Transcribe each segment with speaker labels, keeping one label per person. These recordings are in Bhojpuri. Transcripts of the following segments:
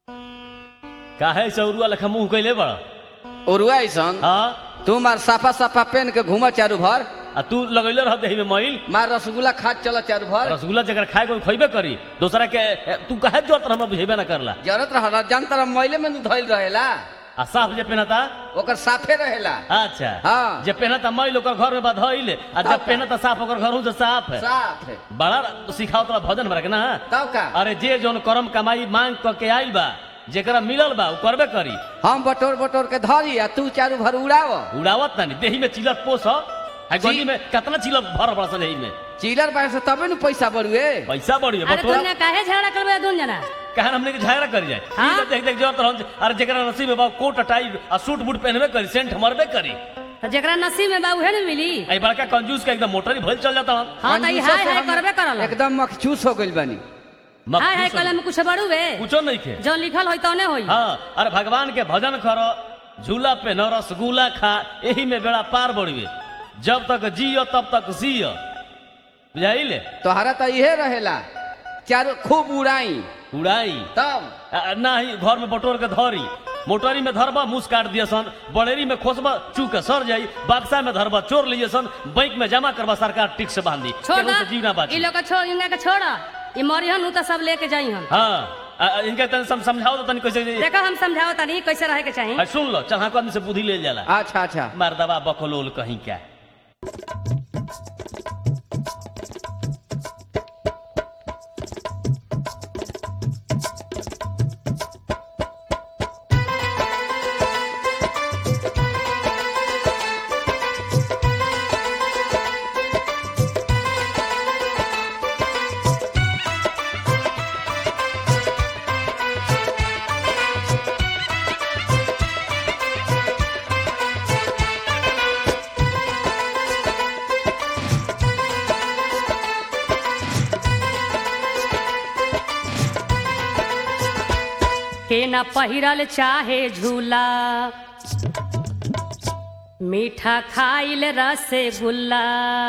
Speaker 1: काहे चौरुआ लेखा मुंह कैले बड़
Speaker 2: ओरुआ ऐसन
Speaker 1: हाँ
Speaker 2: तू मार साफा साफा पेन के घूम चारू भर
Speaker 1: आ तू लगैले रह देही में मैल
Speaker 2: मार रसगुल्ला खा चल चारू भर
Speaker 1: रसगुल्ला जगह खाए को खइबे करी दूसरा के ए, तू काहे जोत हमरा बुझेबे ना करला
Speaker 2: जरूरत रह जान तरह मैले में धइल रहेला
Speaker 1: आ साफ जे पहनता
Speaker 2: ओकर साफे रहेला
Speaker 1: अच्छा
Speaker 2: हाँ।
Speaker 1: जे पहनता मैल ओकर घर में बधइले आ जब
Speaker 2: साफ है।
Speaker 1: पहनता साफ ओकर घर से साफ है
Speaker 2: साफ है
Speaker 1: बड़ा सिखाओ तोरा भजन भरा के ना
Speaker 2: तब का
Speaker 1: अरे जे जोन करम कमाई मांग क के आइल बा जेकरा मिलल बा उ करबे करी
Speaker 2: हम बटोर बटोर के धरी आ तू चारू भर उड़ाव
Speaker 1: उड़ावत ना देही में चिलर पोस है गली में कितना चिलर भर बड़ा सन देही में
Speaker 2: चिलर बार से तबे न पैसा बढ़ुए
Speaker 1: पैसा बढ़ी
Speaker 3: अरे
Speaker 1: बटोरा
Speaker 3: तुमने काहे झगड़ा करबे दोन जना
Speaker 1: कहन हमने के झगड़ा कर जाए
Speaker 3: हाँ?
Speaker 1: ई तो देख देख जोर तरह अरे जेकरा नसीब में बा कोट टाई आ सूट बूट पहनबे करी सेंट मरबे करी
Speaker 3: तो जेकरा नसीब में बा उहे न मिली
Speaker 1: आई बड़का कंजूस का एकदम मोटर ही भइल चल जाता हम
Speaker 3: हाँ तो ई
Speaker 2: कंजूसों
Speaker 3: हाय
Speaker 2: से
Speaker 3: हाय
Speaker 2: हम
Speaker 3: करबे करल
Speaker 2: एकदम मखचूस हो गइल बानी
Speaker 3: हाय हाय कलम में कुछ बड़ू बे
Speaker 1: कुछो नहीं खे
Speaker 3: जो लिखल होई तौने होई
Speaker 1: हाँ अरे भगवान के भजन करो झूला पे न रसगुल्ला खा यही में बेड़ा पार बढ़िए जब तक जियो तब तक जियो बुझाइले
Speaker 2: तोहरा तो इहे रहेला चारू खूब उड़ाई
Speaker 1: उड़ाई
Speaker 2: तब
Speaker 1: आ, ना ही घर में बटोर के धरी मोटरी में धरबा मुस काट दिए सन बड़ेरी में खोसबा चू के सर जाई बक्सा में धरबा चोर लिए सन बैंक में जमा करबा सरकार टिक से बांधी
Speaker 3: छोड़
Speaker 1: केहू
Speaker 3: दा
Speaker 1: से जीव ना
Speaker 3: ई
Speaker 1: बाची
Speaker 3: लोग के छोड़ इनका के छोड़ ई मरिहन उ तो सब लेके जाई हम
Speaker 1: हाँ आ, आ, इनके तनी सम, समझाओ तो तनी कैसे
Speaker 3: देखो हम समझाओ तनी कैसे रहे के चाहिए
Speaker 1: आ, सुन लो चढ़ा आदमी से बुद्धि ले जाला
Speaker 2: अच्छा अच्छा
Speaker 1: मर्दबा बकलोल कहीं क्या
Speaker 3: के ना पहिरल चाहे झूला मीठा खाइल रसगुल्ला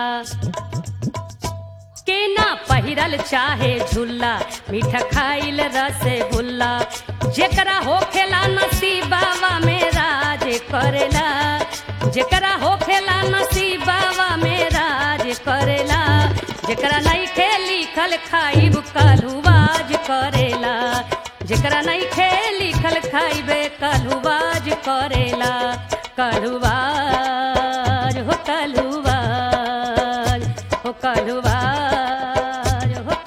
Speaker 3: के ना पहिरल चाहे झूला मीठा खाइल रसगुल्ला जेकरा होखेला नसीबावा में राज करेला जेकरा होखेला नसीबावा में राज करेला जेकरा नहीं खे लिखल खाइब कलुवाज करेला जेकरा नहीं खे लिखल खाइबे कलुवाज करेला कलुवाज हो कलुवाज हो कलुवाज हो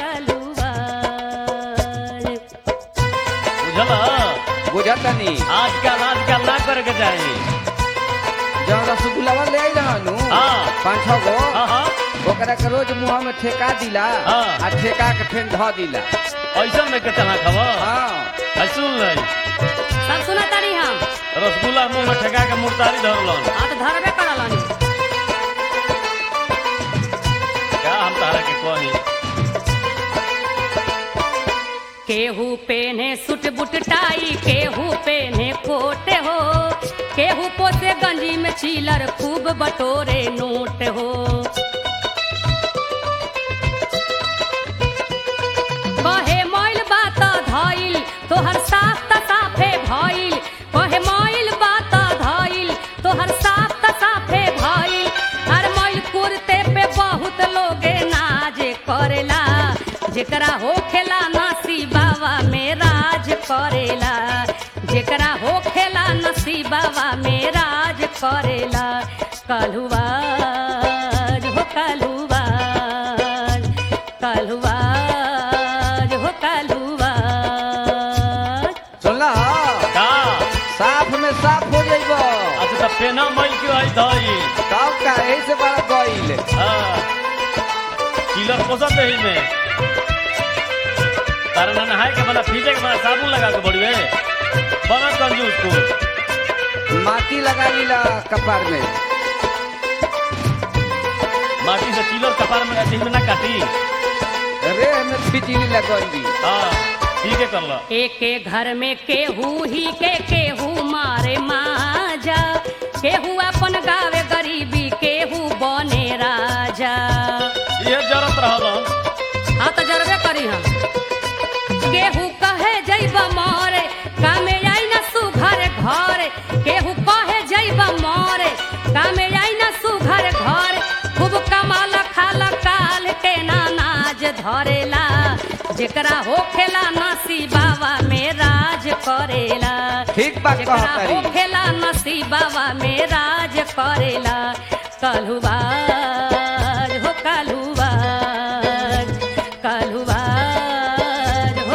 Speaker 3: कलुवाज
Speaker 1: बुझल
Speaker 2: बुझतनी
Speaker 1: आजकल आजकल ना करे के चाहिए
Speaker 2: जब रसगुल्ला ले आई रहनु
Speaker 1: हाँ।
Speaker 2: पाँच छह गो
Speaker 1: हाँ हाँ
Speaker 2: ओकरा के रोज मुंह में ठेका दिला
Speaker 1: हाँ।
Speaker 2: आ ठेका के फेन ध दिला
Speaker 1: ऐसा में के चना खबर
Speaker 2: हाँ
Speaker 1: है सुन ले
Speaker 3: सब सुना तारी हम
Speaker 1: रसगुल्ला मुंह में ठेका के मुर्तारी धरलन
Speaker 3: आ तो धरबे करलन
Speaker 1: क्या हम तारा के कही
Speaker 3: केहू पेने सुट बुट टाई केहू पेने कोट हो केहू पोते गंजी में चीलर खूब बटोरे नोट हो कहे मोइल बात धइल तोहर साफ त साफे भइल कहे मोइल बात धइल तोहर साफ त साफे भइल हर मोइल कुर्ते पे बहुत लोगे नाज करेला जेकरा होखेला नसीबावा में राज करेला जेकरा होखेला नसीबावा में राज करेला कलुवाज हो कलुवाज कलुवाज हो कलुवाज
Speaker 2: सुनला
Speaker 1: का
Speaker 2: साफ में साफ हो जाइबो
Speaker 1: अच्छा तो पेना मई क्यों आई धई
Speaker 2: तब का यही से बड़ा गइल
Speaker 1: हाँ किलर पोसा दे में तारा ना नहाए के बना फीजे के बना साबुन लगा के बढ़िए बना कंजूस को
Speaker 2: माटी लगा लीला कपार में
Speaker 1: माटी से किलर कपार में देह में ना काटी
Speaker 2: रे हमें फिटिली लगौली
Speaker 1: हाँ ठीक है कर लो
Speaker 3: एके घर में केहू ही के केहू मारे माजा केहू अपन गावे गरीबी केहू बने राजा
Speaker 1: ये जरूरत रहल
Speaker 3: हाँ तो जरबे करी हम केहू कहे जैब मारे जेकरा होखेला नसीबावा में राज करेला
Speaker 2: ठीक बात
Speaker 3: जेकरा
Speaker 2: कहतरी
Speaker 3: होखेला नसीबावा में राज करेला कलुबाज हो कलुबाज कलुबाज हो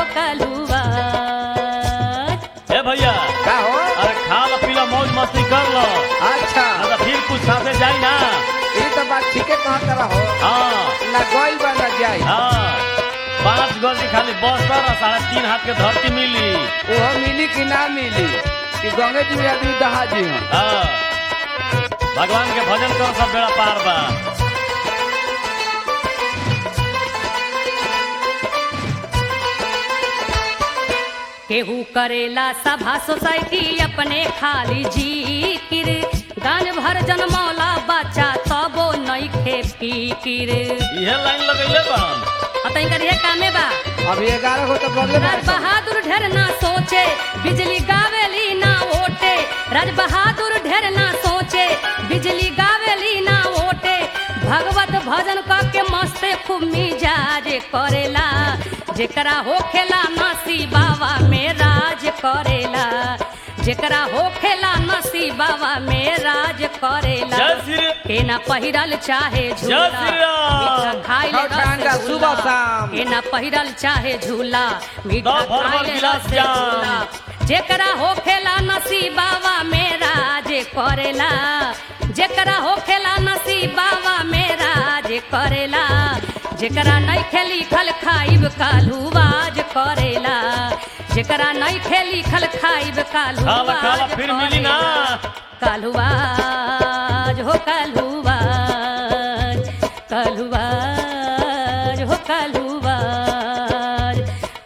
Speaker 3: कलुबाज
Speaker 1: ए भैया
Speaker 2: का हो
Speaker 1: अरे खा लो पी लो मौज मस्ती कर लो
Speaker 2: अच्छा
Speaker 1: ना तो फिर कुछ साथे जाई ना
Speaker 2: ये तो बात ठीके कहत रहो
Speaker 1: हाँ
Speaker 2: ना गइल बा ना जाई
Speaker 1: हाँ पाँच गज की खाली बस कर और साढ़े तीन हाथ के धरती मिली
Speaker 2: वो मिली कि ना मिली कि गंगे जी में आदमी दहा जी हैं
Speaker 1: हाँ भगवान के भजन करो सब बेड़ा पार बा
Speaker 3: केहू करेला सभा सोसाइटी अपने खाली जिकिर गांज भर जनमौला बच्चा तबो नइखे फिकिर
Speaker 1: इहे लाइन लगैले बन
Speaker 3: अतई करिए कामे बा
Speaker 2: अभी ग्यारह को तो बदले
Speaker 3: राज बहादुर ढेर ना सोचे बिजली गावेली ना ओटे राज बहादुर ढेर ना सोचे बिजली गावेली ना ओटे भगवत भजन क के मस्ते खूब मिजाज करेला जेकरा होखेला नसीबावा में राज करेला जेकरा होखेला नसीबावा में राज करेला
Speaker 1: जय श्री
Speaker 3: के ना पहिरल चाहे झूला
Speaker 1: जय श्री राम।
Speaker 3: मीठा खाइले
Speaker 2: खाओ ठंडा,
Speaker 3: रसगुल्ला।
Speaker 2: सुबह शाम।
Speaker 3: के ना पहिरल चाहे झूला मीठा
Speaker 1: दो भर भर
Speaker 3: खाइले
Speaker 1: गिलास
Speaker 3: रसगुल्ला। जेकरा होखेला नसीबावा मेरा जे करेला जेकरा होखेला नसीबावा मेरा जे करेला जेकरा नहीं खेली खल खाइब कालू बाज करेला जेकरा नहीं खेली खल खाइब कालू
Speaker 1: खाला खाला फिर मिली ना
Speaker 3: कालुबाज हो कालुबाज कालुबाज हो कालुबाज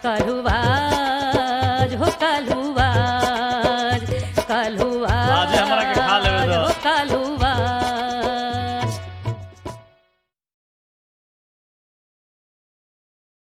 Speaker 3: कालुबाज हो कालुबाज कालुबाज
Speaker 1: आजे हमरा के खा लेवे दो।
Speaker 3: हो कालुबाज